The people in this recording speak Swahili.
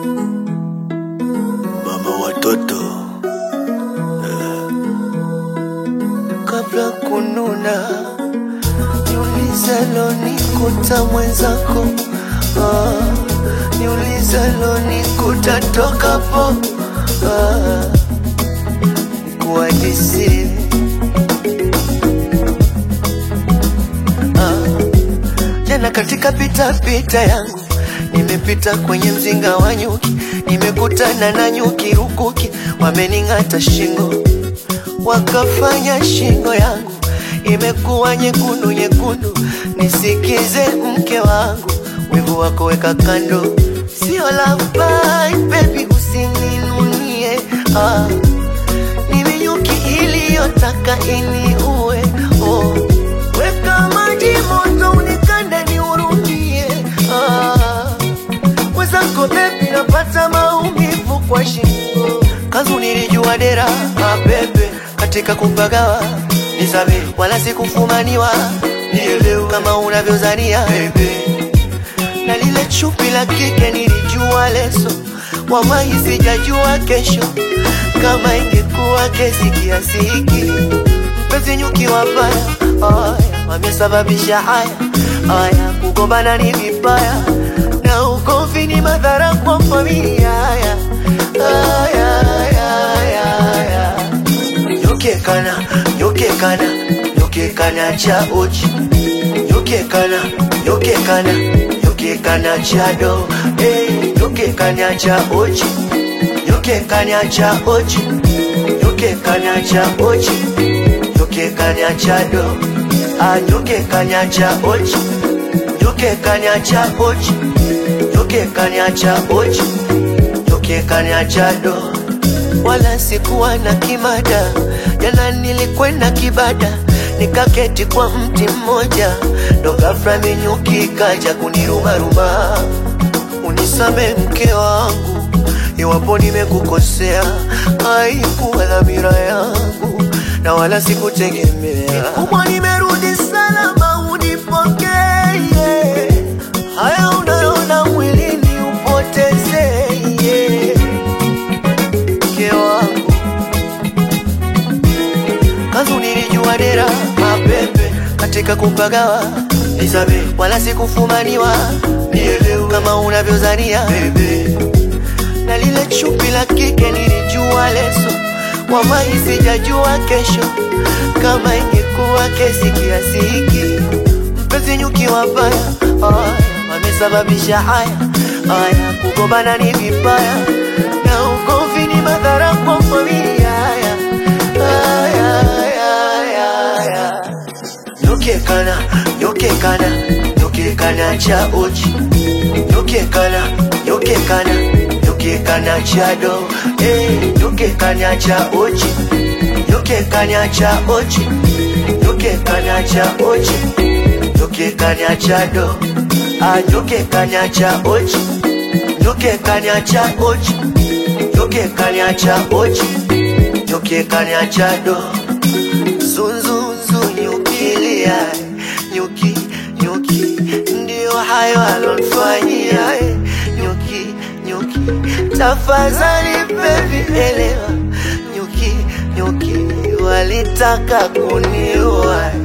mama watoto eh. Kabla kununa niulizalo nikuta mwenzako ah, niulizalo nikuta tokapo ah, kuadisi ah, tena katika pitapita yangu nimepita kwenye mzinga wa nyuki, nimekutana na nyuki rukuki, wamening'ata shingo, wakafanya shingo yangu imekuwa nyekundu nyekundu. Nisikize mke wangu, wivu wako weka kando, sio labai baby, usininunie ah. Mimi nyuki iliyotaka iniue oh. Weka maji moto unikande niurudie ah. Mwenzako bebi, napata maumivu kwa shingo, kanzu nilijua dera ah, bebe katika kupagawa nisabe, wala sikufumaniwa nielewe kama unavyozania bebe na lile chupi la kike nilijua leso, wallahi sijajua kesho kama ingekuwa kesi kiasi hiki. Mpenzi nyuki wabaya, haya wamesababisha haya haya, kugombana ni vibaya na ugomvi ni madhara kwa familia. Haya haya haya haya, nyoke kana nyoke kana nyoke kana cha uchi nyoke kana nyoke kana nyoke kana cha do eh nyoke kana cha uchi nyoke kana cha uchi nyoke kana cha uchi nyoke kana cha do ah nyoke kana cha uchi nyoke kana cha uchi nyoke kana cha uchi nyoke kana cha do wala sikuwa na kimada. Jana nilikwenda kibada, nikaketi kwa mti mmoja, ndo ghafla minyuki kaja kunirumaruma. Unisame mke wangu, iwapo nimekukosea, haikuwa dhamira yangu na wala sikutegemea. Kubwa nimerudi salama, unipokee haya unayoona mwilini upotezee mke wangu kanzu nilijua dera mapembe katika kupagawa nisabe wala sikufumaniwa nielewe kama unavyozania bebe na lile chupi la kike nilijua leso wallahi sijajua kesho kama ingekuwa kesi kiasi hiki mpenzi nyuki wabaya haya wamesababisha haya haya kugombana ni vibaya na ugomvi ni madhara kwa familia haya haya haya haya nyoke kana nyoke kana nyoke kana cha uchi nyoke kana nyoke kana nyoke kana cha do eh nyoke kana cha uchi nyoke kana cha uchi nyoke kana cha uchi nyoke kana cha do ah nyoke kana cha uchi nyoke kana cha uchi nyoke kana cha uchi nyoke kana cha do zunzunzu nyukilia nyuki nyuki ndio hayo alonfanyia eh, nyuki nyuki tafadhali baby elewa nyuki nyuki walitaka kuniua